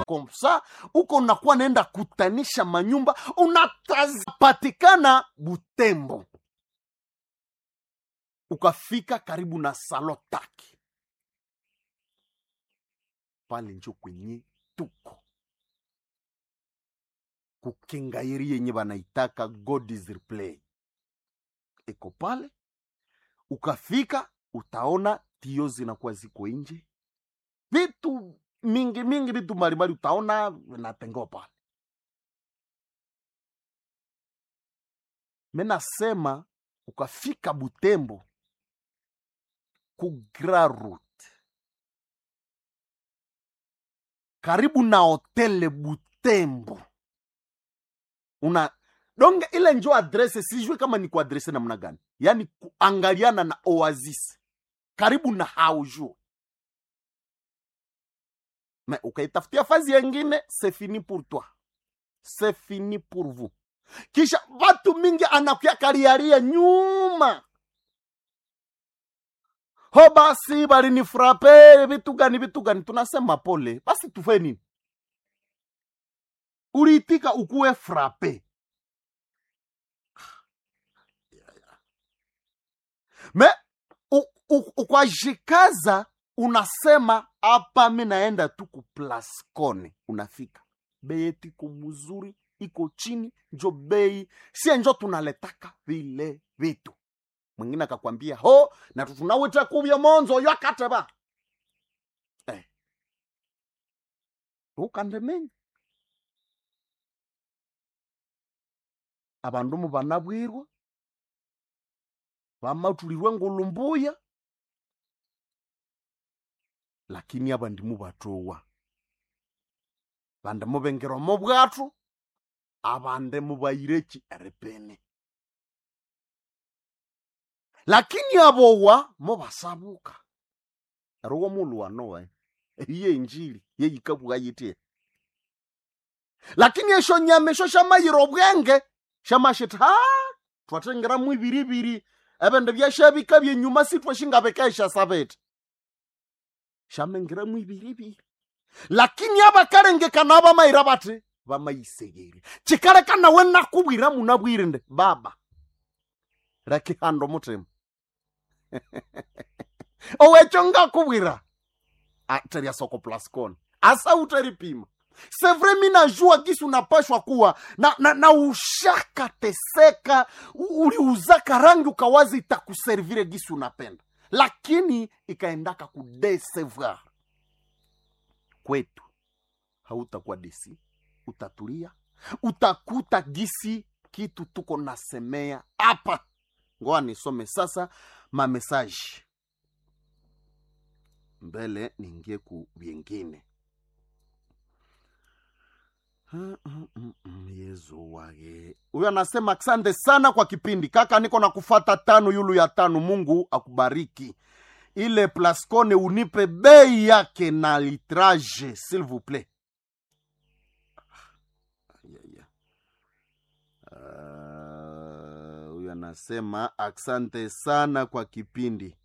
komsa uko unakuwa naenda kutanisha manyumba unatapatikana butembo ukafika karibu na salotaki pale njo kwenye tuko kukengairi yenye banaitaka god is replay iko pale ukafika utaona tio zinakuwa ziko nje vitu mingi mingi vitu mbalimbali utaona vinatengewa pale menasema ukafika butembo ku Grand route karibu na hotele butembo una donge ile njo adrese sijui kama ni kuadrese namna gani yaani kuangaliana na oasis karibu na haujo me ukaitafutia fazi yengine c'est fini pour toi c'est fini pour vous kisha watu mingi anakuya kariaria nyuma ho basi balinifrape vitu gani vitu gani tunasema pole basi tufe nini uliitika ukuwe frape me u- u- ukwajikaza unasema hapa mi naenda tu kuplascone unafika bei yetu iko mzuri iko chini njo bei sie njo tunaletaka vile vitu mwingine akakwambia ho na tunawita kuvya monzo yo akateba eh. ukandemenya abandu mu banabwirwa bamatulirwe ngulumbuya lakini abandi mubatowa bande mubengerwa mu bwatu abande mubayireki erepene lakini abowa mubasabuka eruwo mulu wanowe iye injili yeyikabwa yitie lakini esho nyama esho shamayira obwenge shamashita ha twatengera mu ibiribiri ebindu byashabika byenyuma sitwashingabekesha sabete shamengera mu ibiribiri lakini abakalengekana abamayira bati bamayisegere kikaleka nawe nakubwira munabwirinde baba rakihanda omutima owekyo ngakubwira teria soko plascon asa uteripima sevre mi najua gisi unapashwa kuwa na, na, na ushaka teseka u- uliuzaka rangi ukawazi itakuservire gisi unapenda lakini ikaendaka kudesevoir kwetu hautakuwa desi utatulia utakuta gisi kitu tuko nasemea hapa ngoa nisome sasa mamesaji mbele niingie ku vyengine Mm, mm, mm, mm, yezu wage huyo anasema asante sana kwa kipindi kaka niko na kufata tano yulu ya tano mungu akubariki ile plascone unipe bei yake na litrage s'il vous plaît Aya, aya. Ah, huyo anasema asante sana kwa kipindi